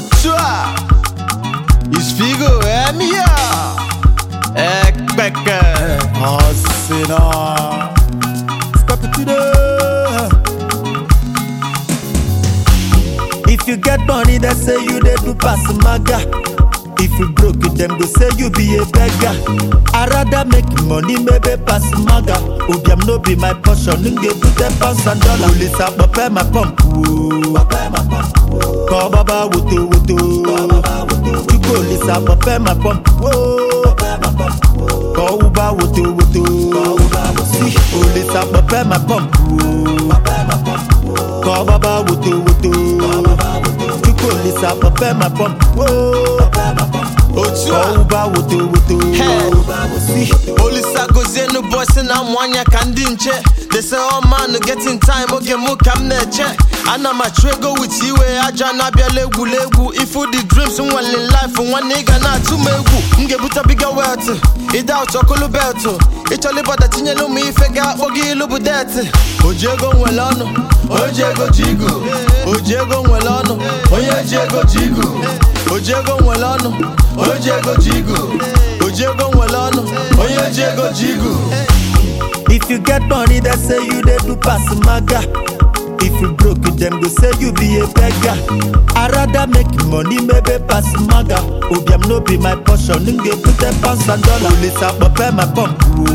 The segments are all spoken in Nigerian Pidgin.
Otua Isfigo Emia Ekpeke Asina. Step it to the. If you get money, they say you they do pass maga. If you broke it, them go say you be a beggar. I rather make money, maybe pass maga. Obiam no be my portion, nge put ten pounds and dollar. Police up, pay my pump. Call baba wuto wuto. You police up, pay my pump. Call uba wuto wuto. See, police up, pay my pump. Call baba wuto wuto. You police up, pay my pump. Otua Call uba wuto wuto. See, Olisa gozie nu bosi na mwanya ka ndị nche They say all man getting time oge mụ ka m na-eche Ana m achụ ego with iwe aja na-abịala egwuregwu Ifu the dreams nwere life nwanne ị ga na-atụ m egwu M ga-ebute biga wet Ide out ọkụlụ belt Ịchọla ịbọda tinyelu m ife ga-akpọ gị ilu bụ det Oji ego nwere ọnụ Oji ego ji igu Oji ego nwere ọnụ Onye ji ego ji igu Oji ego nwere ọnụ Oji ego ji igu Oji ego nwere ọnụ Onye ji ego ji igu If you get money, they say you they do pass maga. If you broke it, them go say you be a beggar. I rather make money, maybe pass maga. Obiam no be my portion, nge put ten pounds and dollar. Police up, pay my pump.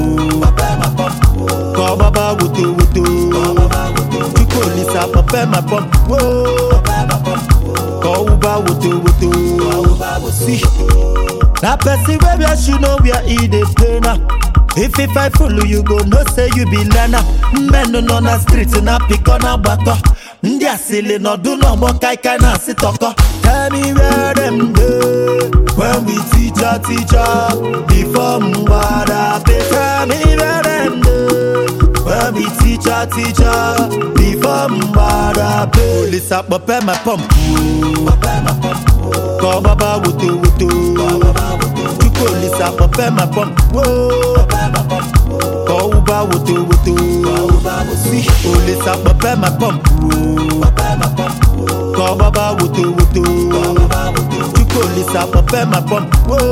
Call baba wuto wuto. You police up, pay my pump. Call uba wuto wuto. See, na person wey wear shoe know where e dey play now. If if I follow you go know say you be learner. Mmenụ nọ na street na pịkọ na gbakọ. Ndị asịlị nọdụ n'ọgbọ kaikai na asị tọkọ. Tell me where them dey when we teach our teacher before mgbada pay. Tell me where them dey when we teach our teacher before mgbada pay. Police akpọpe my pump. Kọ baba woto woto. You police akpọpe my pump. Kọ uba woto woto. See, police akpọpe my pump. Kọ baba woto woto. You police akpọpe my pump.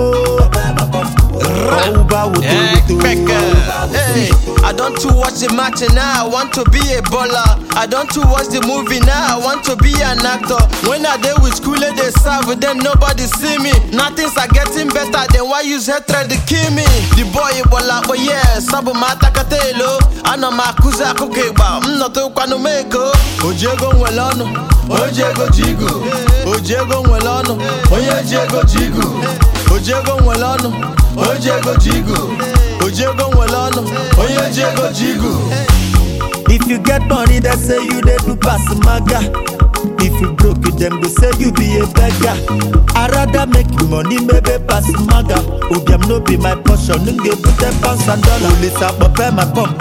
Kọ uba woto Ekpeke woto. Hey, I don't to watch the match and now I want to be a baller I don't to watch the movie now I want to be an actor When I dey with school they serve then nobody see me Nothing's are getting better then why use hatred to kill me The boy bola but yeah sabu mata katelo Ana makuza akụkọ ịgba m nọtụkwanụ m ego Oji ego nwere ọnụ Oji ego ji igu Oji ego nwere ọnụ Onye ji ego ji igu Oji ego nwere ọnụ Oji ego ji igu Oji ego nwere ọnụ Onye ji ego ji igu If you get money, they say you they do pass maga. If you broke it, them go say you be a beggar. I rather make money, maybe pass maga. Obiam no be my portion, nge put ten pounds and dollar. Police up, pay my pump.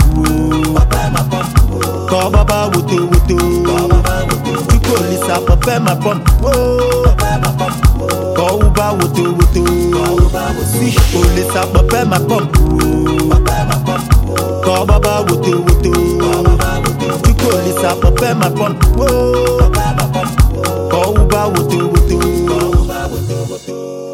Call baba wuto wuto. You police up, pay my pump. Call uba wuto wuto. See, police up, pay my pump. Call baba wuto wuto. You police up, pay my pump. Call uba wuto wuto.